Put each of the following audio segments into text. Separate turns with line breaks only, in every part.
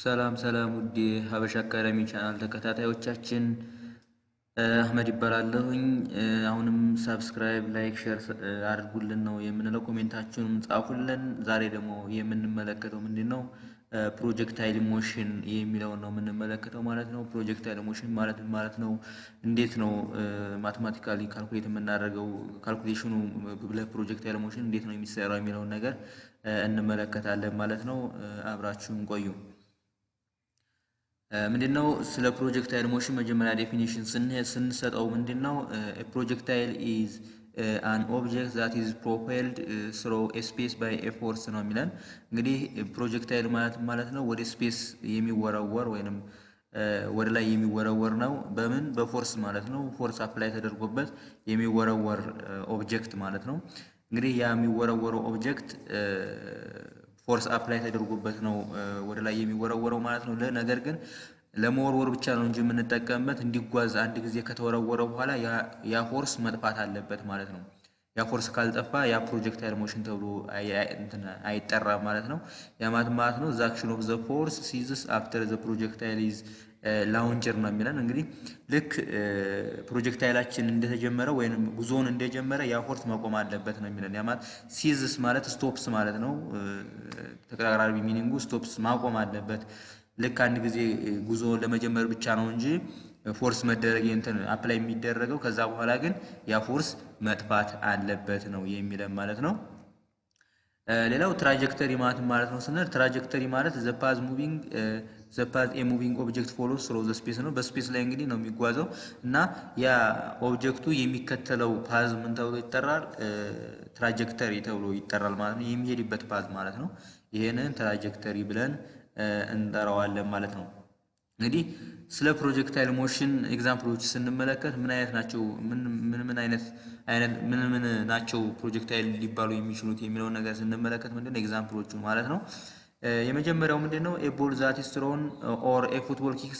ሰላም ሰላም ውድ ሀበሻ አካዳሚ ቻናል ተከታታዮቻችን አህመድ ይባላለሁኝ። አሁንም ሳብስክራይብ፣ ላይክ፣ ሼር አድርጉልን ነው የምንለው። ኮሜንታችሁንም ጻፉልን። ዛሬ ደግሞ የምንመለከተው ምንድን ነው? ፕሮጀክታይል ሞሽን የሚለውን ነው የምንመለከተው ማለት ነው። ፕሮጀክታይል ሞሽን ማለት ማለት ነው? እንዴት ነው ማቴማቲካሊ ካልኩሌት የምናደርገው? ካልኩሌሽኑ ለፕሮጀክታይል ሞሽን እንዴት ነው የሚሰራው የሚለውን ነገር እንመለከታለን ማለት ነው። አብራችሁን ቆዩ። ምንድነው ስለ ፕሮጀክታይል ሞሽን መጀመሪያ ዴፊኒሽን ስንሰጠው ምንድነው ፕሮጀክታይል ኢዝ አን ኦብጀክት ዛት ኢዝ ፕሮፔልድ ስሮ ስፔስ ባይ ኤ ፎርስ ነው የሚለን። እንግዲህ ፕሮጀክታይል ማለት ማለት ነው ወደ ስፔስ የሚወረወር ወይንም ወደ ላይ የሚወረወር ነው። በምን በፎርስ ማለት ነው። ፎርስ አፕላይ ተደርጎበት የሚወረወር ኦብጀክት ማለት ነው። እንግዲህ ያ የሚወረወረው ኦብጀክት ፎርስ አፕላይ ተደርጎበት ነው ወደ ላይ የሚወረወረው ማለት ነው። ነገር ግን ለመወርወር ብቻ ነው እንጂ የምንጠቀምበት እንዲጓዝ አንድ ጊዜ ከተወረወረ በኋላ ያ ፎርስ መጥፋት አለበት ማለት ነው። ያ ፎርስ ካልጠፋ ያ ፕሮጀክታይል ሞሽን ተብሎ አይጠራም ማለት ነው። ያ ማለት ማለት ነው ዘ አክሽን ኦፍ ዘ ፎርስ ሲዝስ አፍተር ዘ ፕሮጀክታይል ኢዝ ላውንጀር ነው የሚለን። እንግዲህ ልክ ፕሮጀክታይላችን እንደተጀመረ ወይም ጉዞውን እንደጀመረ ያ ፎርስ መቆም አለበት ነው የሚለን። ያ ማለት ሲዝስ ማለት ስቶፕስ ማለት ነው። ተቀራራቢ ሚኒንጉ ስቶፕስ ማቆም አለበት። ልክ አንድ ጊዜ ጉዞ ለመጀመር ብቻ ነው እንጂ ፎርስ መደረግ እንትን አፕላይ የሚደረገው ከዛ በኋላ ግን ያ ፎርስ መጥፋት አለበት ነው የሚለን ማለት ነው። ሌላው ትራጀክተሪ ማለት ማለት ነው ስንል ትራጀክተሪ ማለት ዘ ፓዝ ሙቪንግ ዘ ፓዝ ኤ ሙቪንግ ኦብጀክት ፎሎስ ስሮ ዘ ስፔስ ነው። በስፔስ ላይ እንግዲህ ነው የሚጓዘው እና ያ ኦብጀክቱ የሚከተለው ፓዝ ምን ተብሎ ይጠራል? ትራጀክተሪ ተብሎ ይጠራል ማለት ነው። የሚሄድበት ፓዝ ማለት ነው። ይሄንን ትራጀክተሪ ብለን እንጠራዋለን ማለት ነው። እንግዲህ ስለ ፕሮጀክታይል ሞሽን ኤግዛምፕሎች ስንመለከት ምን አይነት ናቸው? ምን ምን አይነት አይነት ምን ምን ናቸው ፕሮጀክታይል ሊባሉ የሚችሉት የሚለውን ነገር ስንመለከት ምንድነው ኤግዛምፕሎቹ ማለት ነው። የመጀመሪያው ምንድነው ኤ ቦል ዛት ኢዝ ትሮን ኦር ኤ ፉትቦል ኪክስ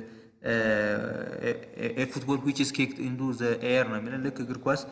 ኤ ፉትቦል ዊች ኢዝ ኪክድ ኢንቱ ዘ ኤር ነው የሚለን ልክ እግር ኳስ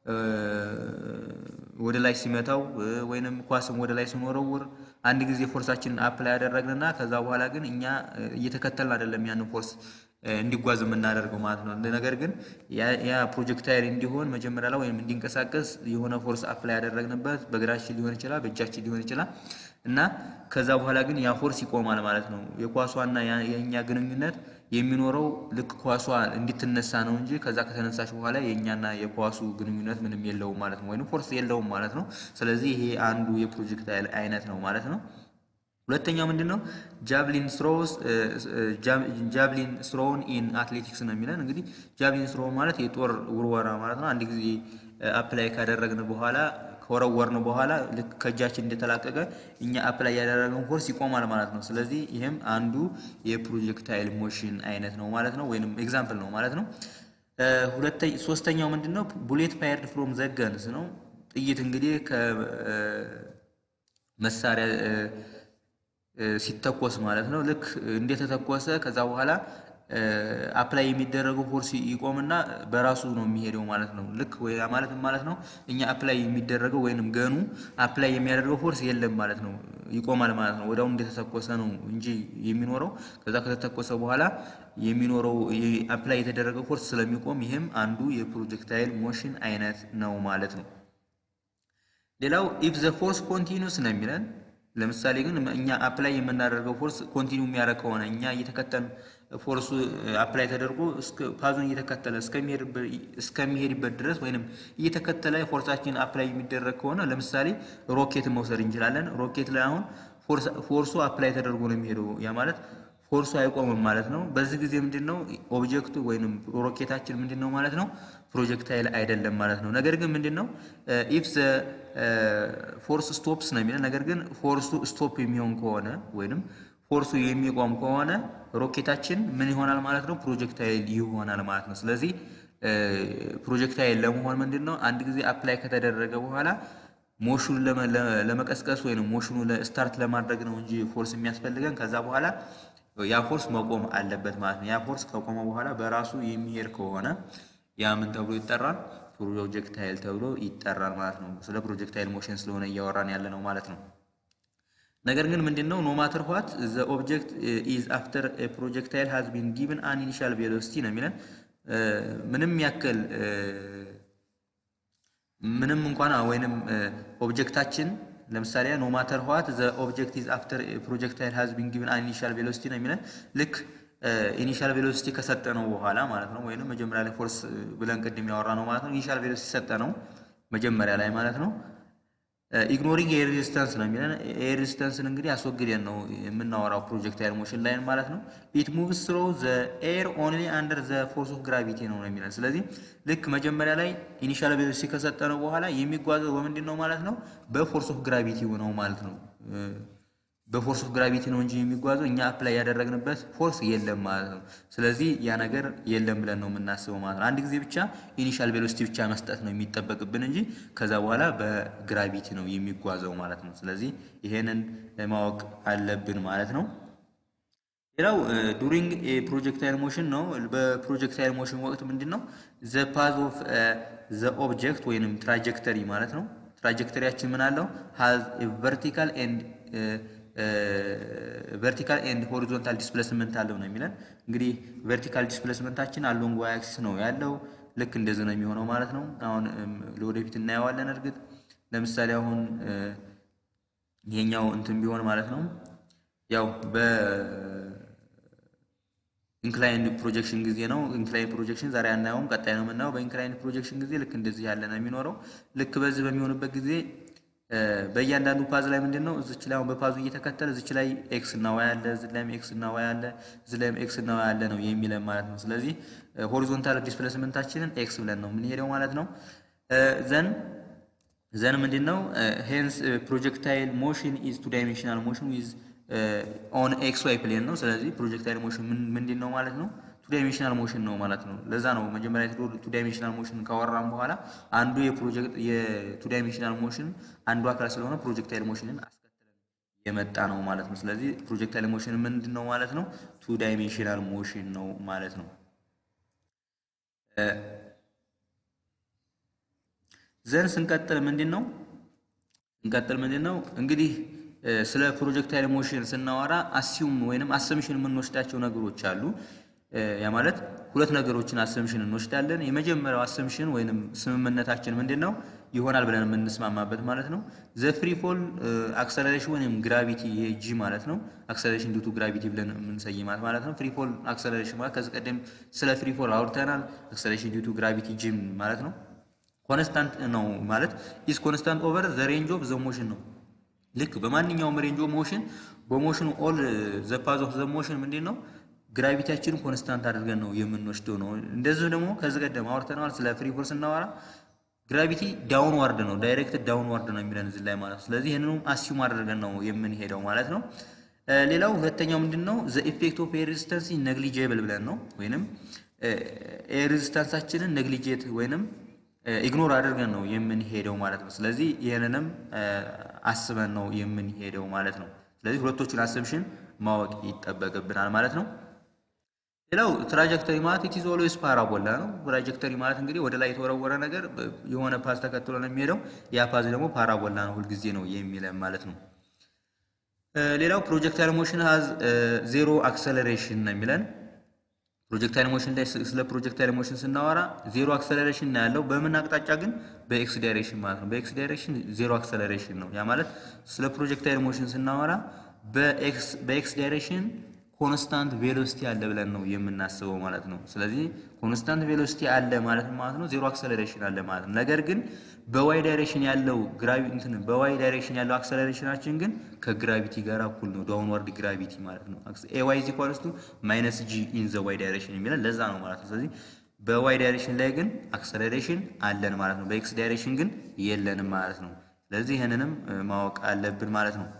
ወደ ላይ ሲመታው ወይንም ኳስም ወደ ላይ ስንወረውር አንድ ጊዜ ፎርሳችንን አፕላይ ያደረግንና ከዛ በኋላ ግን እኛ እየተከተልን አይደለም ያንን ፎርስ እንዲጓዝ የምናደርገው ማለት ነው። ነገር ግን ያ ፕሮጀክታይል እንዲሆን መጀመሪያ ላይ ወይም እንዲንቀሳቀስ የሆነ ፎርስ አፕላይ ያደረግንበት በእግራችን ሊሆን ይችላል፣ በእጃችን ሊሆን ይችላል እና ከዛ በኋላ ግን ያ ፎርስ ይቆማል ማለት ነው። የኳሷና የእኛ ግንኙነት የሚኖረው ልክ ኳሷ እንድትነሳ ነው እንጂ ከዛ ከተነሳች በኋላ የእኛና የኳሱ ግንኙነት ምንም የለውም ማለት ነው፣ ወይም ፎርስ የለውም ማለት ነው። ስለዚህ ይሄ አንዱ የፕሮጀክታይል አይነት ነው ማለት ነው። ሁለተኛው ምንድን ነው? ጃቭሊን ስሮስ ጃቭሊን ስሮውን ኢን አትሌቲክስ ነው የሚለን። እንግዲህ ጃቭሊን ስሮ ማለት የጦር ውርወራ ማለት ነው። አንድ ጊዜ አፕላይ ካደረግን በኋላ ከወረወርን በኋላ ልክ ከእጃችን እንደተላቀቀ እኛ አፕላይ ያደረገውን ፎርስ ይቆማል ማለት ነው። ስለዚህ ይህም አንዱ የፕሮጀክታይል ሞሽን አይነት ነው ማለት ነው፣ ወይንም ኤግዛምፕል ነው ማለት ነው። ሶስተኛው ምንድን ነው? ቡሌት ፋየርድ ፍሮም ዘገንስ ነው። ጥይት እንግዲህ ከመሳሪያ ሲተኮስ ማለት ነው። ልክ እንደተተኮሰ ከዛ በኋላ አፕላይ የሚደረገው ፎርስ ይቆምና በራሱ ነው የሚሄደው ማለት ነው። ልክ ወይ ማለት ማለት ነው እኛ አፕላይ የሚደረገው ወይንም ገኑ አፕላይ የሚያደርገው ፎርስ የለም ማለት ነው፣ ይቆማል ማለት ነው። ወዲያውኑ እንደተተኮሰ ነው እንጂ የሚኖረው ከዛ ከተተኮሰ በኋላ የሚኖረው አፕላይ የተደረገው ፎርስ ስለሚቆም ይህም አንዱ የፕሮጀክታይል ሞሽን አይነት ነው ማለት ነው። ሌላው ኢፍ ዘ ፎርስ ኮንቲኒውስ ነው የሚለን ለምሳሌ ግን እኛ አፕላይ የምናደርገው ፎርስ ኮንቲኒው የሚያደርግ ከሆነ እኛ እየተከተል ፎርሱ አፕላይ ተደርጎ ፓዙን እየተከተለ እስከሚሄድበት ድረስ ወይንም እየተከተለ ፎርሳችን አፕላይ የሚደረግ ከሆነ ለምሳሌ ሮኬት መውሰድ እንችላለን። ሮኬት ላይ አሁን ፎርሱ አፕላይ ተደርጎ ነው የሚሄደው። ያ ማለት ፎርሱ አይቆምም ማለት ነው። በዚህ ጊዜ ምንድን ነው ኦብጀክቱ ወይንም ሮኬታችን ምንድን ነው ማለት ነው ፕሮጀክታይል አይደለም ማለት ነው። ነገር ግን ምንድን ነው ኢፍ ዘ ፎርስ ስቶፕስ ነው የሚለው። ነገር ግን ፎርሱ ስቶፕ የሚሆን ከሆነ ወይንም ፎርሱ የሚቆም ከሆነ ሮኬታችን ምን ይሆናል ማለት ነው ፕሮጀክታይል ይሆናል ማለት ነው። ስለዚህ ፕሮጀክታይል ለመሆን ምንድን ነው አንድ ጊዜ አፕላይ ከተደረገ በኋላ ሞሽኑ ለመቀስቀስ ወይም ሞሽኑ ስታርት ለማድረግ ነው እንጂ ፎርስ የሚያስፈልገን ከዛ በኋላ ያ ፎርስ መቆም አለበት ማለት ነው። ያ ፎርስ ከቆመ በኋላ በራሱ የሚሄድ ከሆነ ያ ምን ተብሎ ይጠራል? ፕሮጀክታይል ተብሎ ይጠራል ማለት ነው። ስለ ፕሮጀክታይል ሞሽን ስለሆነ እያወራን ያለ ነው ማለት ነው። ነገር ግን ምንድን ነው ኖ ማተር ዋት ዘ ኦብጀክት ኢዝ አፍተር ፕሮጀክታይል ሃዝ ቢን ጊቭን አን ኢኒሻል ቬሎሲቲ ነው የሚለን ምንም ያክል ምንም እንኳን ወይንም ኦብጀክታችን ለምሳሌ ኖ ማተር ዋት ዘ ኦብጀክት ኢዝ አፍተር ፕሮጀክታይል ሃዝ ቢን ጊቭን አን ኢኒሻል ቬሎሲቲ ነው የሚለን ልክ ኢኒሻል ቬሎሲቲ ከሰጠ ነው በኋላ ማለት ነው። ወይንም መጀመሪያ ላይ ፎርስ ብለን ቅድም ያወራ ነው ማለት ነው። ኢኒሻል ቬሎሲቲ ሰጠ ነው መጀመሪያ ላይ ማለት ነው። ኢግኖሪንግ ኤር ሬዚስታንስ ነው የሚለን ኤር ሬዚስታንስን እንግዲህ አስወግደን ነው የምናወራው ፕሮጀክታይል ሞሽን ላይን ማለት ነው። ኢት ሙቭስ ስሮ ዘ ኤር ኦንሊ አንደር ዘ ፎርስ ኦፍ ግራቪቲ ነው ነው የሚለን ስለዚህ ልክ መጀመሪያ ላይ ኢኒሻል ቬሎሲቲ ከሰጠ ነው በኋላ የሚጓዘው በምንድን ነው ማለት ነው በፎርስ ኦፍ ግራቪቲ ነው ማለት ነው። በፎርስ ኦፍ ግራቪቲ ነው እንጂ የሚጓዘው እኛ አፕላይ ያደረግንበት ፎርስ የለም ማለት ነው። ስለዚህ ያ ነገር የለም ብለን ነው የምናስበው ማለት ነው። አንድ ጊዜ ብቻ ኢኒሻል ቬሎሲቲ ብቻ መስጠት ነው የሚጠበቅብን እንጂ ከዛ በኋላ በግራቪቲ ነው የሚጓዘው ማለት ነው። ስለዚህ ይሄንን ማወቅ አለብን ማለት ነው። ሌላው ዱሪንግ ፕሮጀክታይል ሞሽን ነው። በፕሮጀክታይል ሞሽን ወቅት ምንድን ነው ዘ ፓዝ ኦፍ ዘ ኦብጀክት ወይንም ትራጀክተሪ ማለት ነው። ትራጀክተሪያችን ምን አለው ሃዝ ቨርቲካል ኤንድ ቨርቲካል ኤንድ ሆሪዞንታል ዲስፕሌስመንት አለው ነው የሚለን። እንግዲህ ቨርቲካል ዲስፕሌስመንታችን አሎንግ ዋይ አክሲስ ነው ያለው። ልክ እንደዚህ ነው የሚሆነው ማለት ነው። አሁን ለወደፊት እናየዋለን። እርግጥ ለምሳሌ አሁን ይሄኛው እንትን ቢሆን ማለት ነው ያው በ ኢንክላይንድ ፕሮጀክሽን ጊዜ ነው። ኢንክላይንድ ፕሮጀክሽን ዛሬ አናየውም፣ ቀጣይ ነው የምናየው። በኢንክላይንድ ፕሮጀክሽን ጊዜ ልክ እንደዚህ ያለ ነው የሚኖረው። ልክ በዚህ በሚሆንበት ጊዜ በእያንዳንዱ ፓዝ ላይ ምንድን ነው እዚች ላይ አሁን በፓዙ እየተከተለ እዚች ላይ ኤክስ እና ዋይ አለ፣ እዚህ ላይም ኤክስ እና ዋይ አለ፣ እዚህ ላይም ኤክስ እና ዋይ አለ ነው የሚለን ማለት ነው። ስለዚህ ሆሪዞንታል ዲስፕሌስመንታችንን ኤክስ ብለን ነው የምንሄደው ማለት ነው። ዘን ዘን ምንድን ነው ሄንስ ፕሮጀክታይል ሞሽን ኢዝ ቱ ዳይሜንሽናል ሞሽን ዊዝ ኦን ኤክስ ዋይ ፕሌን ነው። ስለዚህ ፕሮጀክታይል ሞሽን ምንድን ነው ማለት ነው ቱ ዳይሜንሽናል ሞሽን ነው ማለት ነው። ለዛ ነው መጀመሪያ ቱ ዳይሜንሽናል ሞሽን ካወራን በኋላ አንዱ የፕሮጀክት የቱ ዳይሜንሽናል ሞሽን አንዱ አካል ስለሆነ ፕሮጀክታይል ሞሽንን አስከትለን የመጣ ነው ማለት ነው። ስለዚህ ፕሮጀክታይል ሞሽን ምንድን ነው ማለት ነው ቱ ዳይሜንሽናል ሞሽን ነው ማለት ነው። ዘን ስንቀጥል ምንድን ነው ስንቀጥል ምንድን ነው እንግዲህ ስለ ፕሮጀክታይል ሞሽን ስናወራ አሲዩም ወይንም አሰምሽን የምንወስዳቸው ነገሮች አሉ። ያ ማለት ሁለት ነገሮችን አሰምሽን እንወስዳለን። የመጀመሪያው አሰምሽን ወይንም ስምምነታችን ምንድን ነው ይሆናል ብለን የምንስማማበት ማለት ነው ዘ ፍሪ ፎል አክሰለሬሽን ወይም ግራቪቲ ይሄ ጂ ማለት ነው። አክሰለሬሽን ዲቱ ግራቪቲ ብለን የምንሰይማት ማለት ነው። ፍሪ ፎል አክሰለሬሽን ማለት ከዚህ ቀደም ስለ ፍሪ ፎል አውርተናል። አክሰለሬሽን ዲቱ ግራቪቲ ጂም ማለት ነው። ኮንስታንት ነው ማለት ኢዝ ኮንስታንት ኦቨር ዘ ሬንጅ ኦፍ ዘ ሞሽን ነው። ልክ በማንኛውም ሬንጅ ኦፍ ሞሽን በሞሽኑ ኦል ዘ ፓዝ ኦፍ ዘ ሞሽን ምንድን ነው ግራቪቲያችንን ኮንስታንት አድርገን ነው የምንወስደው ነው። እንደዚሁ ደግሞ ከዚህ ቀደም አውርተነዋል ስለ ፍሪ ፎል ስናወራ ግራቪቲ ዳውን ዋርድ ነው ዳይሬክት ዳውን ዋርድ ነው የሚለን እዚህ ላይ ማለት ነው። ስለዚህ ይህንንም አሲዩም አድርገን ነው የምንሄደው ማለት ነው። ሌላው ሁለተኛው ምንድን ነው ዘ ኢፌክት ኦፍ ኤር ሬዚስታንስ ነግሊጄብል ብለን ነው ወይንም ኤር ሬዚስታንሳችንን ነግሊጄት ወይንም ኢግኖር አድርገን ነው የምንሄደው ማለት ነው። ስለዚህ ይህንንም አስበን ነው የምንሄደው ማለት ነው። ስለዚህ ሁለቶቹን አሰምሽን ማወቅ ይጠበቅብናል ማለት ነው። ሌላው ትራጀክተሪ ማለት ኢት ኢዝ ኦልዌይስ ፓራቦላ ነው። ትራጀክተሪ ማለት እንግዲህ ወደ ላይ የተወረወረ ነገር የሆነ ፓዝ ተከትሎ ነው የሚሄደው። ያ ፓዝ ደግሞ ፓራቦላ ነው፣ ሁልጊዜ ነው የሚለን ማለት ነው። ሌላው ፕሮጀክታይል ሞሽን ሀዝ ዜሮ አክሰለሬሽን ነው የሚለን ፕሮጀክታይል ሞሽን ላይ ስለ ፕሮጀክታይል ሞሽን ስናወራ ዜሮ አክሰለሬሽን ነው ያለው። በምን አቅጣጫ ግን? በኤክስ ዳይሬክሽን ማለት ነው። በኤክስ ዳይሬክሽን ዜሮ አክሰለሬሽን ነው። ያ ማለት ስለ ፕሮጀክታይል ሞሽን ስናወራ በኤክስ ዳይሬክሽን ኮንስታንት ቬሎሲቲ አለ ብለን ነው የምናስበው ማለት ነው። ስለዚህ ኮንስታንት ቬሎሲቲ አለ ማለት ማለት ነው ዜሮ አክሰለሬሽን አለ ማለት ነው። ነገር ግን በዋይ ዳይሬክሽን ያለው ግራቪ እንትን በዋይ ዳይሬክሽን ያለው አክሰለሬሽናችን ግን ከግራቪቲ ጋር እኩል ነው፣ ዳውንዋርድ ግራቪቲ ማለት ነው። ኤ ዋይ ኢዝ ኢኳልስ ቱ ማይነስ ጂ ኢን ዘ ዋይ ዳይሬክሽን የሚለን ለዛ ነው ማለት ነው። ስለዚህ በዋይ ዳይሬክሽን ላይ ግን አክሰለሬሽን አለን ማለት ነው። በኤክስ ዳይሬክሽን ግን የለንም ማለት ነው። ስለዚህ ይህንንም ማወቅ አለብን ማለት ነው።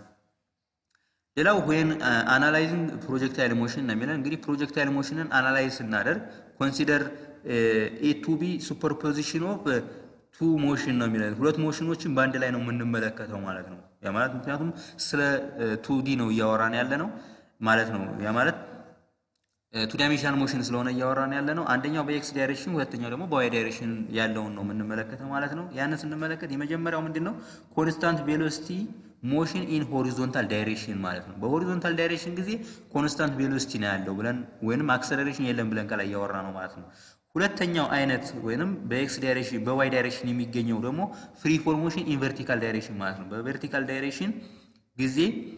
ሌላው ወይን አናላይዚንግ ፕሮጀክታይል ሞሽን ነው የሚለን እንግዲህ ፕሮጀክታይል ሞሽንን አናላይዝ ስናደርግ ኮንሲደር ኤ ቱ ቢ ሱፐርፖዚሽን ኦፍ ቱ ሞሽን ነው የሚለን ሁለት ሞሽኖችን በአንድ ላይ ነው የምንመለከተው ማለት ነው። ያ ማለት ምክንያቱም ስለ ቱ ዲ ነው እያወራን ያለ ነው ማለት ነው። ያ ማለት ቱ ዳይሜንሽናል ሞሽን ስለሆነ እያወራን ያለ ነው። አንደኛው በኤክስ ዳይሬክሽን፣ ሁለተኛው ደግሞ በዋይ ዳይሬክሽን ያለውን ነው የምንመለከተው ማለት ነው። ያንን ስንመለከት የመጀመሪያው ምንድን ነው? ኮንስታንት ቬሎሲቲ ሞሽን ኢን ሆሪዞንታል ዳይሬክሽን ማለት ነው። በሆሪዞንታል ዳይሬክሽን ጊዜ ኮንስታንት ቬሎሲቲ ነው ያለው ብለን ወይንም አክሰለሬሽን የለም ብለን ከላይ እያወራ ነው ማለት ነው። ሁለተኛው አይነት ወይንም በኤክስ ዳይሬክሽን በዋይ ዳይሬክሽን የሚገኘው ደግሞ ፍሪ ፎል ሞሽን ኢን ቨርቲካል ዳይሬክሽን ማለት ነው። በቨርቲካል ዳይሬክሽን ጊዜ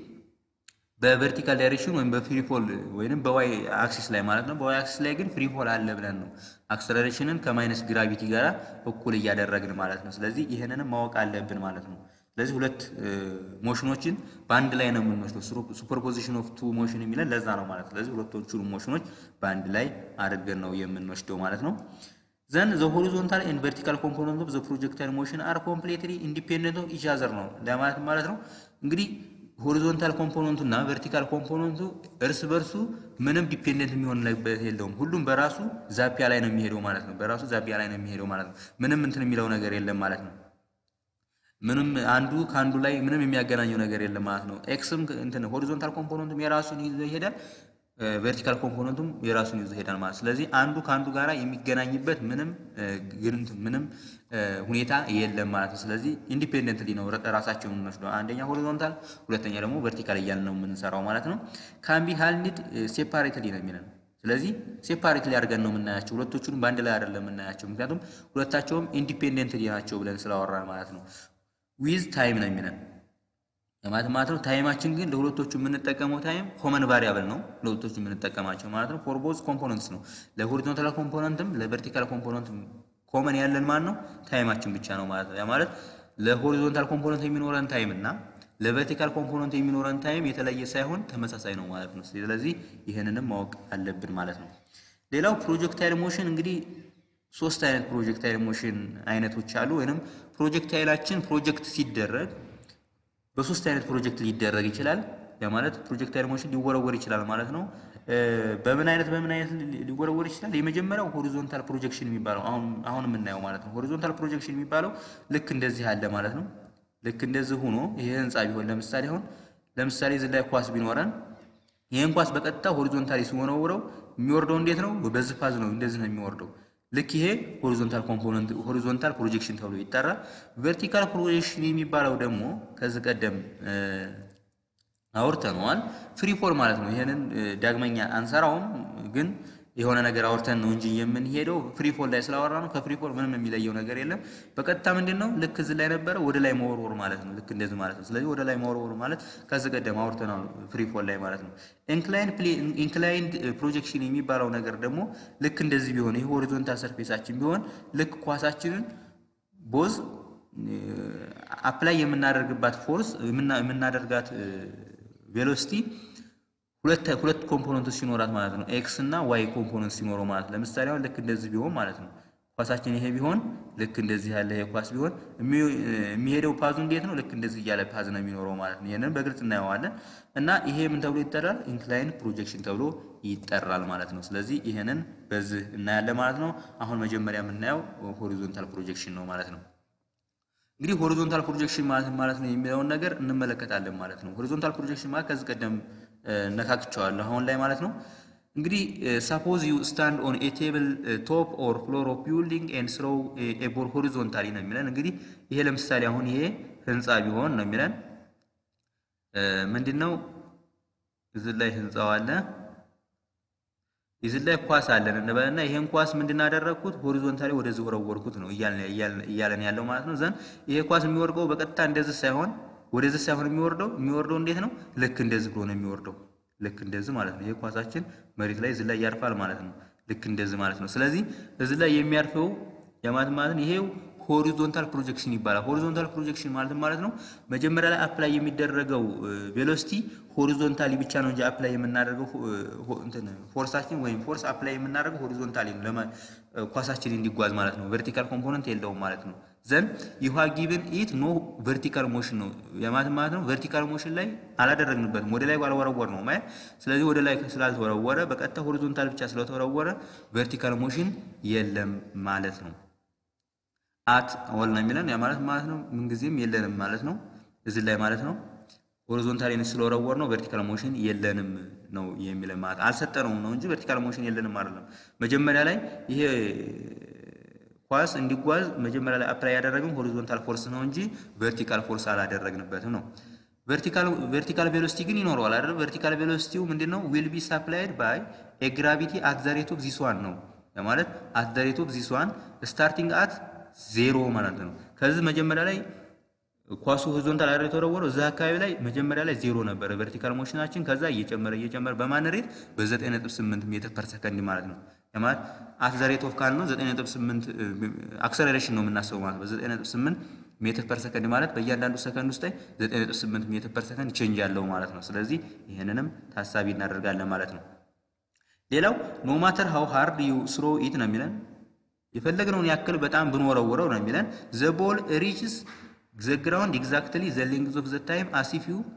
በቨርቲካል ዳይሬክሽን ወይም በፍሪ ፎል ወይም በዋይ አክሲስ ላይ ማለት ነው። በዋይ አክሲስ ላይ ግን ፍሪ ፎል አለ ብለን ነው አክሰለሬሽንን ከማይነስ ግራቪቲ ጋር እኩል እያደረግን ማለት ነው። ስለዚህ ይህንንም ማወቅ አለብን ማለት ነው። ስለዚህ ሁለት ሞሽኖችን በአንድ ላይ ነው የምንወስደው። ሱፐርፖዚሽን ኦፍ ቱ ሞሽን የሚለን ለዛ ነው ማለት ነው። ስለዚህ ሁለቶቹን ሞሽኖች በአንድ ላይ አድርገን ነው የምንወስደው ማለት ነው። ዘን ዘ ሆሪዞንታል ኤንድ ቨርቲካል ኮምፖነንት ኦፍ ዘ ፕሮጀክታይል ሞሽን አር ኮምፕሌትሊ ኢንዲፔንደንት ኦፍ ኢች አዘር ነው ለማለት ማለት ነው። እንግዲህ ሆሪዞንታል ኮምፖነንቱ እና ቨርቲካል ኮምፖነንቱ እርስ በርሱ ምንም ዲፔንደንት የሚሆንበት የለውም። ሁሉም በራሱ ዛፒያ ላይ ነው የሚሄደው ማለት ነው። በራሱ ዛፒያ ላይ ነው የሚሄደው ማለት ነው። ምንም እንትን የሚለው ነገር የለም ማለት ነው። ምንም አንዱ ከአንዱ ላይ ምንም የሚያገናኘው ነገር የለም ማለት ነው። ኤክስም እንትን ሆሪዞንታል ኮምፖነንቱም የራሱን ይዞ ይሄዳል፣ ቨርቲካል ኮምፖነንቱም የራሱን ይዞ ይሄዳል ማለት ስለዚህ አንዱ ከአንዱ ጋር የሚገናኝበት ምንም ግንት ምንም ሁኔታ የለም ማለት ነው። ስለዚህ ኢንዲፔንደንትሊ ነው ራሳቸውን የምንወስደው። አንደኛ ሆሪዞንታል፣ ሁለተኛ ደግሞ ቨርቲካል እያልን ነው የምንሰራው ማለት ነው። ካምቢ ሃልኒድ ሴፓሬትሊ ነው የሚለን ስለዚህ ሴፓሬትሊ አድርገን ነው የምናያቸው። ሁለቶቹንም በአንድ ላይ አይደለም የምናያቸው፣ ምክንያቱም ሁለታቸውም ኢንዲፔንደንትሊ ናቸው ብለን ስላወራን ማለት ነው። ዊዝ ታይም ነው የሚለን ማለት ማለት ነው። ታይማችን ግን ለሁለቶቹ የምንጠቀመው ታይም ኮመን ቫሪያብል ነው ለሁለቶቹ የምንጠቀማቸው ማለት ነው። ፎር ቦዝ ኮምፖነንትስ ነው ለሆሪዞንታል ኮምፖነንትም ለቨርቲካል ኮምፖነንትም ኮመን ያለን ማለት ነው ታይማችን ብቻ ነው ማለት ነው። ያ ማለት ለሆሪዞንታል ኮምፖነንት የሚኖረን ታይም እና ለቨርቲካል ኮምፖነንት የሚኖረን ታይም የተለየ ሳይሆን ተመሳሳይ ነው ማለት ነው። ስለዚህ ይህንንም ማወቅ አለብን ማለት ነው። ሌላው ፕሮጀክታይል ሞሽን እንግዲህ ሶስት አይነት ፕሮጀክታይል ሞሽን አይነቶች አሉ። ወይንም ፕሮጀክታይላችን ፕሮጀክት ሲደረግ በሶስት አይነት ፕሮጀክት ሊደረግ ይችላል። ያ ማለት ፕሮጀክታይል ሞሽን ሊወረወር ይችላል ማለት ነው። በምን አይነት በምን አይነት ሊወረወር ይችላል? የመጀመሪያው ሆሪዞንታል ፕሮጀክሽን የሚባለው አሁን አሁን የምናየው ማለት ነው። ሆሪዞንታል ፕሮጀክሽን የሚባለው ልክ እንደዚህ አለ ማለት ነው። ልክ እንደዚህ ሆኖ ይሄ ህንፃ ቢሆን ለምሳሌ አሁን ለምሳሌ እዚህ ላይ ኳስ ቢኖረን ይህን ኳስ በቀጥታ ሆሪዞንታሊ ሲወረውረው የሚወርደው እንዴት ነው? በዚህ ፋዝ ነው። እንደዚህ ነው የሚወርደው። ልክ ይሄ ሆሪዞንታል ኮምፖነንት ሆሪዞንታል ፕሮጀክሽን ተብሎ ይጠራል። ቨርቲካል ፕሮጀክሽን የሚባለው ደግሞ ከዚህ ቀደም አውርተነዋል። ፍሪ ፎል ማለት ነው። ይሄንን ዳግመኛ አንሰራውም፣ ግን የሆነ ነገር አውርተን ነው እንጂ የምንሄደው ፍሪ ፎል ላይ ስላወራ ነው። ከፍሪ ፎል ምንም የሚለየው ነገር የለም። በቀጥታ ምንድን ነው ልክ እዚህ ላይ ነበረ ወደ ላይ መወርወር ማለት ነው። ልክ እንደዚህ ማለት ነው። ስለዚህ ወደ ላይ መወርወር ማለት ከዚህ ቀደም አውርተነው ፍሪ ፎል ላይ ማለት ነው። ኢንክላይንድ ፕሮጀክሽን የሚባለው ነገር ደግሞ ልክ እንደዚህ ቢሆን ይህ ሆሪዞንታል ሰርፌሳችን ቢሆን ልክ ኳሳችንን ቦዝ አፕላይ የምናደርግባት ፎርስ የምናደርጋት ቬሎሲቲ ሁለት ሁለት ኮምፖነንቶች ሲኖራት ማለት ነው። ኤክስ እና ዋይ ኮምፖነንት ሲኖረው ማለት ለምሳሌ አሁን ልክ እንደዚህ ቢሆን ማለት ነው ኳሳችን ይሄ ቢሆን ልክ እንደዚህ ያለ ይሄ ኳስ ቢሆን የሚሄደው ፓዙ እንዴት ነው? ልክ እንደዚህ እያለ ፓዝ ነው የሚኖረው ማለት ነው። ይሄንን በግልጽ እናየዋለን እና ይሄ ምን ተብሎ ይጠራል? ኢንክላይን ፕሮጀክሽን ተብሎ ይጠራል ማለት ነው። ስለዚህ ይሄንን በዚህ እናያለን ማለት ነው። አሁን መጀመሪያ የምናየው ሆሪዞንታል ፕሮጀክሽን ነው ማለት ነው። እንግዲህ ሆሪዞንታል ፕሮጀክሽን ማለት ማለት ነው የሚለውን ነገር እንመለከታለን ማለት ነው። ሆሪዞንታል ፕሮጀክሽን ማለት ከዚህ ቀደም ነካክቸዋለሁ አሁን ላይ ማለት ነው። እንግዲህ ሳፖዝ ዩ ስታንድ ኦን ኤ ቴብል ቶፕ ኦር ፍሎር ኦፍ ቢልዲንግ ኤንድ ስሮው ኤ ቦል ሆሪዞንታሊ ነው የሚለን። እንግዲህ ይሄ ለምሳሌ አሁን ይሄ ህንፃ ቢሆን ነው የሚለን ምንድን ነው እዚህ ላይ ህንፃው አለ እዚህ ላይ ኳስ አለን እንበልና ይሄን ኳስ ምንድን አደረግኩት ሆሪዞንታሊ ወደዚህ ወረወርኩት ነው እያለን ያለው ማለት ነው። ዘን ይሄ ኳስ የሚወርደው በቀጥታ እንደዚህ ሳይሆን ወደዚህ ሳይሆን የሚወርደው የሚወርደው እንዴት ነው? ልክ እንደዚህ ብሎ ነው የሚወርደው። ልክ እንደዚህ ማለት ነው። ይሄ ኳሳችን መሬት ላይ እዚህ ላይ ያርፋል ማለት ነው። ልክ እንደዚህ ማለት ነው። ስለዚህ እዚህ ላይ የሚያርፈው የማለት ማለት ይሄው ሆሪዞንታል ፕሮጀክሽን ይባላል። ሆሪዞንታል ፕሮጀክሽን ማለት ማለት ነው መጀመሪያ ላይ አፕላይ የሚደረገው ቬሎሲቲ ሆሪዞንታሊ ብቻ ነው እንጂ አፕላይ የምናደርገው እንትን ፎርሳችን ወይም ፎርስ አፕላይ የምናደርገው ሆሪዞንታሊ ነው ኳሳችን እንዲጓዝ ማለት ነው። ቨርቲካል ኮምፖነንት የለውም ማለት ነው። ዘን ዩሃ ጊቭን ኢት ኖ ቨርቲካል ሞሽን ነው የማለት ማለት ነው። ቨርቲካል ሞሽን ላይ አላደረግንበትም ወደ ላይ አልወረወር ነው ማለት ስለዚህ ወደ ላይ ስላልተወረወረ በቀጥታ ሆሪዞንታል ብቻ ስለተወረወረ ቨርቲካል ሞሽን የለም ማለት ነው። አት ኦል ነው የሚለን ያ ማለት ማለት ነው ምንጊዜም የለንም ማለት ነው። እዚህ ላይ ማለት ነው ሆሪዞንታሊ ስለወረወር ነው ቨርቲካል ሞሽን የለንም ነው የሚለን ማለት አልሰጠነውም ነው እንጂ ቨርቲካል ሞሽን የለንም አይደለም። መጀመሪያ ላይ ይሄ ኳስ እንዲጓዝ መጀመሪያ ላይ አፕላይ ያደረግነው ሆሪዞንታል ፎርስ ነው እንጂ ቨርቲካል ፎርስ አላደረግንበትም ነው። ቨርቲካል ቬሎሲቲ ግን ይኖረዋል አይደል? ቨርቲካል ቬሎሲቲው ምንድን ነው? ዊል ቢ ሳፕላይድ ባይ ኤ ግራቪቲ አት ዘ ሬት ኦፍ ዚስ ዋን ነው ማለት አት ዘ ሬት ኦፍ ዚስ ዋን ስታርቲንግ አት ዜሮ ማለት ነው። ከዚህ መጀመሪያ ላይ ኳሱ ሆሪዞንታል አይደል የተወረወረው እዛ አካባቢ ላይ መጀመሪያ ላይ ዜሮ ነበረ ቨርቲካል ሞሽናችን። ከዛ እየጨመረ እየጨመረ በማን ሬት በ9.8 ሜትር ፐር ሰከንድ ማለት ነው። ማለት አት ዘ ሬት ኦፍ ካል ነው 9.8 አክሰለሬሽን ነው የምናስበው ማለት በ9.8 ሜትር ፐር ሰከንድ ማለት በእያንዳንዱ ሰከንድ ውስጥ ላይ 9.8 ሜትር ፐር ሰከንድ ቼንጅ ያለው ማለት ነው። ስለዚህ ይህንንም ታሳቢ እናደርጋለን ማለት ነው። ሌላው ኖ ማተር ሃው ሃርድ ዩ ስሮ ኢት ነው የሚለን የፈለግነውን ያክል በጣም ብንወረውረው ነው የሚለን ዘ ቦል ሪችስ ዘ ግራውንድ ኤግዛክትሊ ዘ ሌንግዝ ኦፍ ዘ ታይም አሲፍ ዩ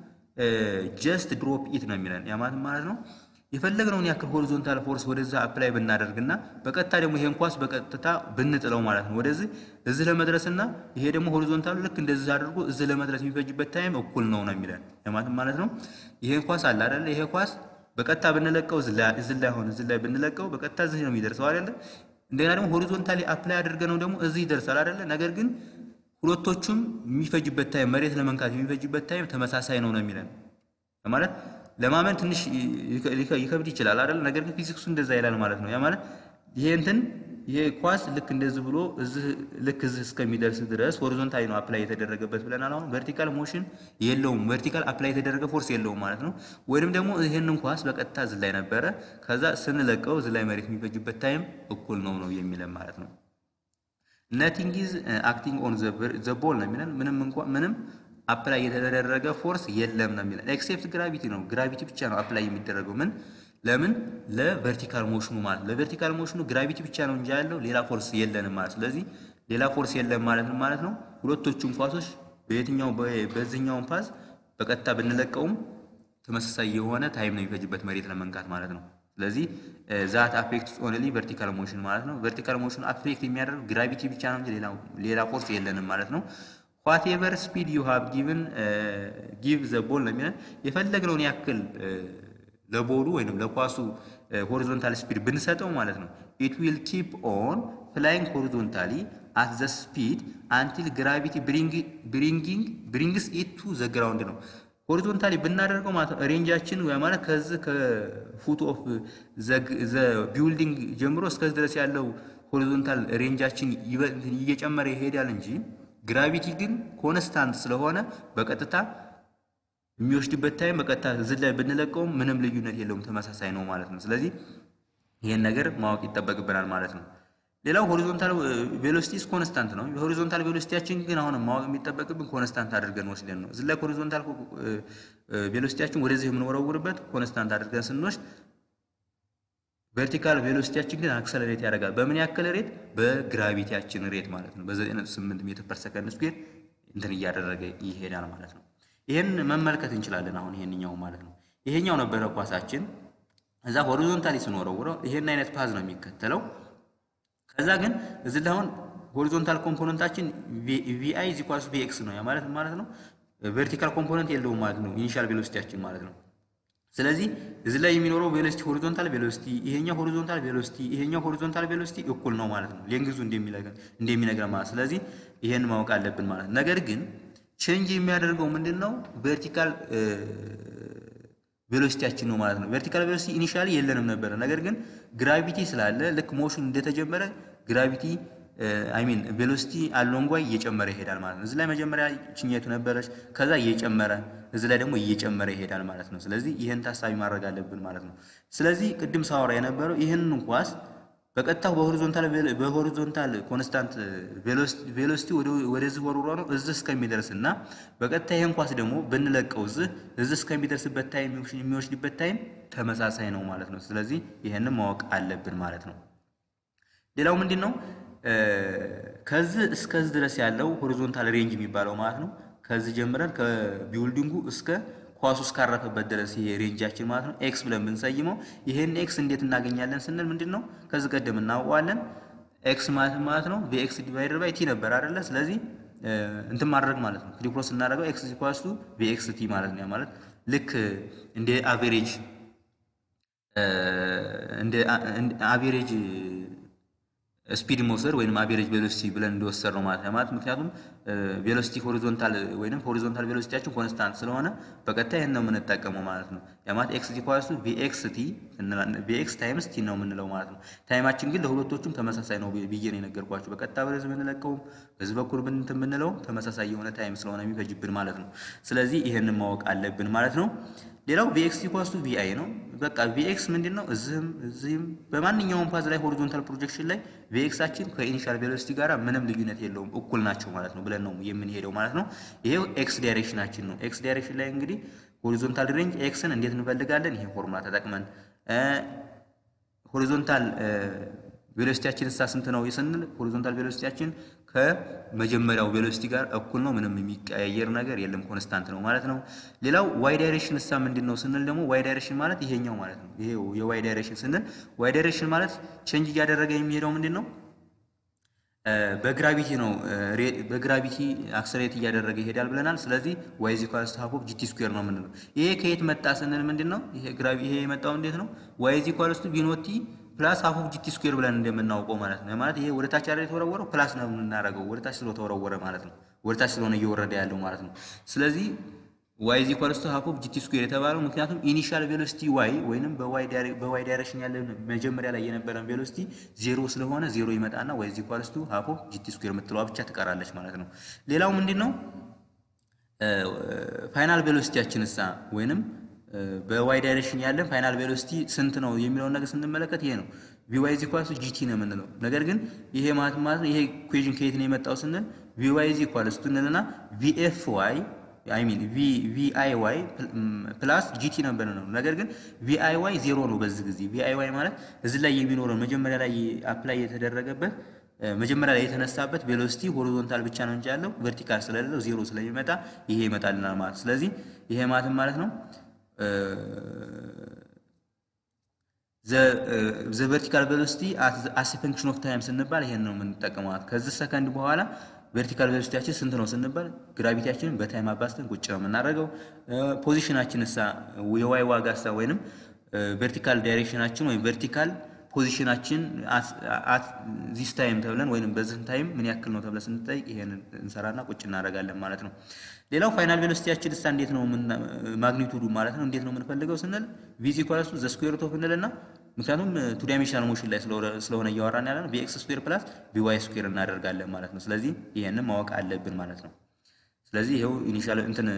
ጀስት ድሮፕ ኢት ነው የሚለን ያ ማለት ማለት ነው የፈለግነውን ያክል ሆሪዞንታል ፎርስ ወደዛ አፕላይ ብናደርግና በቀጥታ ደግሞ ይሄን ኳስ በቀጥታ ብንጥለው ማለት ነው ወደዚህ እዚህ ለመድረስና ይሄ ደግሞ ሆሪዞንታሉ ልክ እንደዚህ አድርጎ እዚህ ለመድረስ የሚፈጅበት ታይም እኩል ነው ነው የሚለን ማለት ማለት ነው። ይሄን ኳስ አለ አይደለ? ይሄ ኳስ በቀጥታ ብንለቀው እዚህ ላይ ሆነ እዚህ ላይ ብንለቀው በቀጥታ እዚህ ነው የሚደርሰው አይደለ? እንደገና ደግሞ ሆሪዞንታሊ አፕላይ አድርገነው ደግሞ እዚህ ይደርሳል አይደለ? ነገር ግን ሁለቶቹም የሚፈጅበት ታይም መሬት ለመንካት የሚፈጅበት ታይም ተመሳሳይ ነው ነው የሚለን ማለት ለማመን ትንሽ ይከብድ ይችላል አይደል? ነገር ግን ፊዚክሱ እንደዛ ይላል ማለት ነው። ያ ማለት ይሄ እንትን ይሄ ኳስ ልክ እንደዚህ ብሎ እዚህ ልክ እዚህ እስከሚደርስ ድረስ ሆሪዞንታሊ ነው አፕላይ የተደረገበት ብለናል። አሁን ቨርቲካል ሞሽን የለውም፣ ቨርቲካል አፕላይ የተደረገ ፎርስ የለውም ማለት ነው። ወይንም ደግሞ ይህንን ኳስ በቀጥታ እዚህ ላይ ነበረ፣ ከዛ ስንለቀው እዚህ ላይ መሬት የሚፈጅበት ታይም እኩል ነው ነው የሚለን ማለት ነው። ነቲንግ ኢዝ አክቲንግ ኦን ዘ ቦል ነው የሚለን ምንም እንኳን ምንም አፕላይ የተደረገ ፎርስ የለም ነው የሚለን። ኤክሴፕት ግራቪቲ ነው ግራቪቲ ብቻ ነው አፕላይ የሚደረገው ምን ለምን ለቨርቲካል ሞሽኑ ማለት ለቨርቲካል ሞሽኑ ግራቪቲ ብቻ ነው እንጂ ያለው ሌላ ፎርስ የለንም ማለት ስለዚህ ሌላ ፎርስ የለም ማለት ነው ማለት ነው። ሁለቶቹም ኳሶች በየትኛው በዚህኛውን ፓስ በቀጥታ ብንለቀውም ተመሳሳይ የሆነ ታይም ነው የሚፈጅበት መሬት ለመንካት ማለት ነው። ስለዚህ ዛት አፌክት ኦንሊ ቨርቲካል ሞሽን ማለት ነው። ቨርቲካል ሞሽኑ አፌክት የሚያደርግ ግራቪቲ ብቻ ነው እንጂ ሌላ ፎርስ የለንም ማለት ነው። ዋቴቨር ስፒድ ዩ ሃቭ ጊቭን ጊቭ ዘ ቦል ነው የሚለን የፈለግነውን ያክል ለቦሉ ወይም ለኳሱ ሆሪዞንታል ስፒድ ብንሰጠው ማለት ነው ኢት ዊል ኪፕ ኦን ፍላይንግ ሆሪዞንታሊ አት ዘ ስፒድ አንቲል ግራቪቲ ብሪንጊንግ ብሪንግስ ኢት ቱ ዘ ግራውንድ ነው። ሆሪዞንታሊ ብናደርገው ማለት ነው ሬንጃችን ማለት ከዚህ ከፉት ኦፍ ዘ ቢውልዲንግ ጀምሮ እስከዚህ ድረስ ያለው ሆሪዞንታል ሬንጃችን እየጨመረ ይሄዳል እንጂ ግራቪቲ ግን ኮንስታንት ስለሆነ በቀጥታ የሚወስድበት ታይም በቀጥታ እዚህ ላይ ብንለቀውም ምንም ልዩነት የለውም፣ ተመሳሳይ ነው ማለት ነው። ስለዚህ ይህን ነገር ማወቅ ይጠበቅብናል ማለት ነው። ሌላው ሆሪዞንታል ቬሎሲቲስ ኮንስታንት ነው። የሆሪዞንታል ቬሎሲቲያችን ግን አሁን ማወቅ የሚጠበቅብን ኮንስታንት አድርገን ወስደን ነው። እዚህ ላይ ሆሪዞንታል ቬሎሲቲያችን ወደዚህ የምንወረውርበት ኮንስታንት አድርገን ስንወስድ ቨርቲካል ቬሎሲቲያችን ግን አክሰለሬት ያደርጋል። በምን ያክል ሬት? በግራቪቲያችን ሬት ማለት ነው። በ9.8 ሜትር ፐር ሰከንድ ስኩዌር እንትን እያደረገ ይሄዳል ማለት ነው። ይሄን መመልከት እንችላለን። አሁን ይሄንኛው ማለት ነው። ይሄኛው ነበረ ኳሳችን። እዛ ሆሪዞንታሊ ስንወረውረው ይሄን አይነት ፓዝ ነው የሚከተለው። ከዛ ግን እዚህ ላይ አሁን ሆሪዞንታል ኮምፖነንታችን ቪአይ ዚ ኳስ ቪኤክስ ነው ያ ማለት ማለት ነው። ቨርቲካል ኮምፖነንት የለውም ማለት ነው። ኢኒሻል ቬሎሲቲያችን ማለት ነው። ስለዚህ እዚህ ላይ የሚኖረው ቬሎሲቲ ሆሪዞንታል ቬሎሲቲ ይሄኛው ሆሪዞንታል ቬሎሲቲ ይሄኛው ሆሪዞንታል ቬሎሲቲ እኩል ነው ማለት ነው። ሌንግዙ እንደሚነግረን ማለት ስለዚህ ይሄን ማወቅ አለብን ማለት ነገር ግን ቼንጅ የሚያደርገው ምንድን ነው? ቨርቲካል ቬሎሲቲያችን ነው ማለት ነው። ቨርቲካል ቬሎሲቲ ኢኒሻሊ የለንም ነበረ። ነገር ግን ግራቪቲ ስላለ ልክ ሞሽን እንደተጀመረ ግራቪቲ አይ ሚን ቬሎሲቲ አሎንጓይ እየጨመረ ይሄዳል ማለት ነው። እዚህ ላይ መጀመሪያ ችኛቱ ነበረች፣ ከዛ እየጨመረ እዚህ ላይ ደግሞ እየጨመረ ይሄዳል ማለት ነው። ስለዚህ ይህን ታሳቢ ማድረግ አለብን ማለት ነው። ስለዚህ ቅድም ሳወራ የነበረው ይህንን ኳስ በቀጥታ በሆሪዞንታል በሆሪዞንታል ኮንስታንት ቬሎሲቲ ወደዚህ ወርውሮ ነው እዚህ እስከሚደርስ እና በቀጥታ ይህን ኳስ ደግሞ ብንለቀው እዚህ እዚህ እስከሚደርስበት ታይም የሚወስድበት ታይም ተመሳሳይ ነው ማለት ነው። ስለዚህ ይህንን ማወቅ አለብን ማለት ነው። ሌላው ምንድን ነው? ከዚህ እስከዚህ ድረስ ያለው ሆሪዞንታል ሬንጅ የሚባለው ማለት ነው። ከዚህ ጀምረን ከቢውልዲንጉ እስከ ኳሱ እስካረፈበት ድረስ ይሄ ሬንጃችን ማለት ነው ኤክስ ብለን ብንሰይመው ይሄን ኤክስ እንዴት እናገኛለን ስንል ምንድን ነው ከዚህ ቀደም እናውቀዋለን። ኤክስ ማለት ማለት ነው ቪኤክስ ዲቫይደር ባይ ቲ ነበር አይደለ? ስለዚህ እንትን ማድረግ ማለት ነው። ፍሪ ፍሎ ስናደርገው ኤክስ ኢኳልስ ቱ ቪኤክስ ቲ ማለት ነው። ያ ማለት ልክ እንደ አቬሬጅ እንደ አቬሬጅ ስፒድ መውሰድ ወይም አቬሬጅ ቬሎሲቲ ብለን እንዲወሰድ ነው ማለት ነው። ማለት ምክንያቱም ቬሎሲቲ ሆሪዞንታል ወይም ሆሪዞንታል ቬሎሲቲያችን ኮንስታንት ስለሆነ በቀጥታ ይህን ነው የምንጠቀመው ማለት ነው። ያ ማለት ኤክስ ኢኳልስ ቱ ቪኤክስ ቲ ቪኤክስ ታይምስ ቲ ነው የምንለው ማለት ነው። ታይማችን ግን ለሁለቶቹም ተመሳሳይ ነው ብዬ ነው የነገርኳቸው። በቀጥታ በዚህ የምንለቀውም በዚህ በኩል ብንት የምንለውም ተመሳሳይ የሆነ ታይም ስለሆነ የሚፈጅብን ማለት ነው። ስለዚህ ይህንን ማወቅ አለብን ማለት ነው። ሌላው ቪኤክስ ኢኳልስ ቱ ቪአይ ነው። በቃ ቪኤክስ ምንድን ነው? እዚህም እዚህም በማንኛውም ፓዝ ላይ ሆሪዞንታል ፕሮጀክሽን ላይ ቪኤክሳችን ከኢኒሻል ቬሎሲቲ ጋር ምንም ልዩነት የለውም እኩል ናቸው ማለት ነው ብለን ነው የምንሄደው ማለት ነው። ይሄው ኤክስ ዳይሬክሽናችን ነው። ኤክስ ዳይሬክሽን ላይ እንግዲህ ሆሪዞንታል ሬንጅ ኤክስን እንዴት እንፈልጋለን? ይሄ ፎርሙላ ተጠቅመን ሆሪዞንታል ቬሎሲቲያችን እሳ ስንት ነው ስንል ሆሪዞንታል ቬሎሲቲያችን ከመጀመሪያው ቬሎሲቲ ጋር እኩል ነው። ምንም የሚቀያየር ነገር የለም፣ ኮንስታንት ነው ማለት ነው። ሌላው ዋይ ዳይሬክሽን እሳ ምንድን ነው ስንል ደግሞ ዋይ ዳይሬክሽን ማለት ይሄኛው ማለት ነው። ይሄ የዋይ ዳይሬክሽን ስንል ዋይ ዳይሬክሽን ማለት ቼንጅ እያደረገ የሚሄደው ምንድን ነው? በግራቪቲ ነው። በግራቪቲ አክሰሌሬት እያደረገ ይሄዳል ብለናል። ስለዚህ ዋይ ኢዝ ኢኳልስ ቱ ሃፍ ኦፍ ጂቲ ስኩዌር ነው የምንለው። ይሄ ከየት መጣ ስንል ምንድን ነው ይሄ ግራቪ ይሄ የመጣው እንዴት ነው? ዋይ ኢዝ ኢኳልስ ቱ ቪኖቲ ፕላስ ሃፍ ኦፍ ጂቲ ስኩዌር ብለን እንደምናውቀው ማለት ነው። ማለት ይሄ ወደ ታች አይደል የተወረወረው ፕላስ ነው የምናደርገው ወደ ታች ስለተወረወረ ማለት ነው። ወደ ታች ስለሆነ እየወረደ ያለው ማለት ነው። ስለዚህ ዋይ ኢዝ ኢኳልስ ቱ ሃፍ ኦፍ ጂቲ ስኩዌር የተባለው ምክንያቱም ኢኒሻል ቬሎሲቲ ዋይ ወይንም በዋይ ዳይሬክሽን ያለ መጀመሪያ ላይ የነበረን ቬሎሲቲ ዜሮ ስለሆነ ዜሮ ይመጣና ዋይ ኢዝ ኢኳልስ ቱ ሃፍ ኦፍ ጂቲ ስኩዌር የምትለዋ ብቻ ትቀራለች ማለት ነው። ሌላው ምንድን ነው ፋይናል ቬሎሲቲያችን እሳ ወይንም በዋይ ዳይሬክሽን ያለን ፋይናል ቬሎሲቲ ስንት ነው የሚለውን ነገር ስንመለከት ይሄ ነው ቪዋይ ኢዝ ኢኳልስ ቱ ጂቲ ነው የምንለው። ነገር ግን ይሄ ማለት ማለት ነው ይሄ ኢኩዌሽን ከየት ነው የመጣው ስንል ቪዋይ ኢዝ ኢኳልስ ቱ እንልና ቪኤፍ ዋይ አይ ሚን ቪአይ ዋይ ፕላስ ጂቲ ነበር ነው። ነገር ግን ቪአይ ዋይ ዜሮ ነው በዚህ ጊዜ። ቪአይ ዋይ ማለት እዚህ ላይ የሚኖረው መጀመሪያ ላይ አፕላይ የተደረገበት መጀመሪያ ላይ የተነሳበት ቬሎሲቲ ሆሪዞንታል ብቻ ነው እንጂ ያለው ቨርቲካል ስለሌለው ዜሮ ስለሚመጣ ይሄ ይመጣልናል ማለት ስለዚህ ይሄ ማለት ማለት ነው ዘ ቨርቲካል ቬሎሲቲ አስ ፈንክሽን ኦፍ ታይም ስንባል ይሄን ነው የምንጠቀመው። ከዚህ ሰከንድ በኋላ ቨርቲካል ቬሎሲቲያችን ስንት ነው ስንባል ግራቪቲያችንን በታይም አባስተን ቁጭ ነው የምናደርገው። ፖዚሽናችን እሳ የዋይ ዋጋ እሳ ወይንም ቨርቲካል ዳይሬክሽናችን ወይም ቨርቲካል ፖዚሽናችን አት ዚስ ታይም ተብለን ወይም በዚህ ታይም ምን ያክል ነው ተብለን ስንጠይቅ ይሄን እንሰራና ቁጭ እናደርጋለን ማለት ነው። ሌላው ፋይናል ቬሎሲቲያችን እሳ እንዴት ነው ማግኒቱዱ ማለት ነው እንዴት ነው የምንፈልገው ስንል ቪ ኢኳልስ ቱ ዘ ስኩዌር ሩት ኦፍ እንልና ምክንያቱም ቱ ዳይሜንሽናል ሞሽን ላይ ስለሆነ እያወራን ያለ ነው ቪኤክስ ስኩዌር ፕላስ ቪዋይ ስኩዌር እናደርጋለን ማለት ነው። ስለዚህ ይሄንን ማወቅ አለብን ማለት ነው። ስለዚህ ይሄው ኢኒሻል እንትን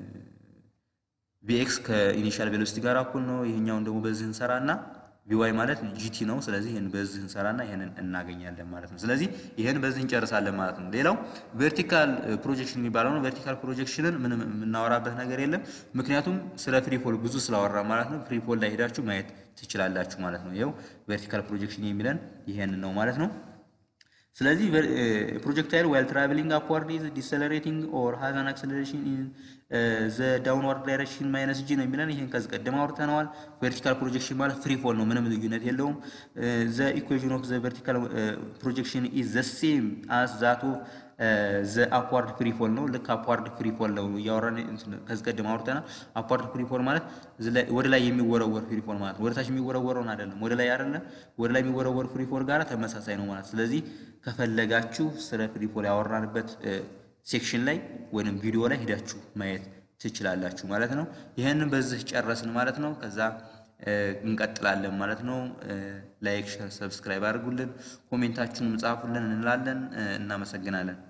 ቪኤክስ ከኢኒሻል ቬሎሲቲ ጋር እኩል ነው። ይሄኛውን ደግሞ በዚህ እንሰራና ቪዋይ ማለት ጂቲ ነው። ስለዚህ ይህን በዚህ እንሰራና ይህንን እናገኛለን ማለት ነው። ስለዚህ ይህን በዚህ እንጨርሳለን ማለት ነው። ሌላው ቨርቲካል ፕሮጀክሽን የሚባለው ነው። ቨርቲካል ፕሮጀክሽንን ምንም የምናወራበት ነገር የለም፣ ምክንያቱም ስለ ፍሪፎል ብዙ ስላወራ ማለት ነው። ፍሪፎል ላይ ሄዳችሁ ማየት ትችላላችሁ ማለት ነው። ይኸው ቨርቲካል ፕሮጀክሽን የሚለን ይሄን ነው ማለት ነው። ስለዚህ ፕሮጀክታይል ዋይል ትራቨሊንግ አፕዋርድ ኢዝ ዲሰለሬቲንግ ኦር ሃዝ አን አክሰለሬሽን ኢን ዘ ዳውንዋርድ ዳይሬክሽን ማይነስ ጂ ነው የሚለን ይሄን ከዚህ ቀደም አውርተነዋል። ቨርቲካል ፕሮጀክሽን ማለት ፍሪ ፎል ነው፣ ምንም ልዩነት የለውም። ዘ ኢኩዌሽን ኦፍ ዘ ቨርቲካል ፕሮጀክሽን ኢዝ ዘ ሴም አስ ዛት ኦፍ ዘ አፕዋርድ ፍሪ ፎል ነው። ልክ አፕዋርድ ፍሪ ፎል ነው እያወራን ከዚህ ቀደም አውርተናል። አፕዋርድ ፍሪ ፎል ማለት ወደ ላይ የሚወረወር ፍሪ ፎል ማለት ነው። ወደ ታች የሚወረወረውን አይደለም፣ ወደ ላይ አይደለም፣ ወደ ላይ የሚወረወር ፍሪ ፎል ጋር ተመሳሳይ ነው ማለት ስለዚህ ከፈለጋችሁ ስለ ፍሪ ፎል ያወራንበት ሴክሽን ላይ ወይም ቪዲዮ ላይ ሂዳችሁ ማየት ትችላላችሁ ማለት ነው። ይህንን በዚህ ጨረስን ማለት ነው። ከዛ እንቀጥላለን ማለት ነው። ላይክ፣ ሸር፣ ሰብስክራይብ አድርጉልን፣ ኮሜንታችሁንም ጻፉልን እንላለን። እናመሰግናለን።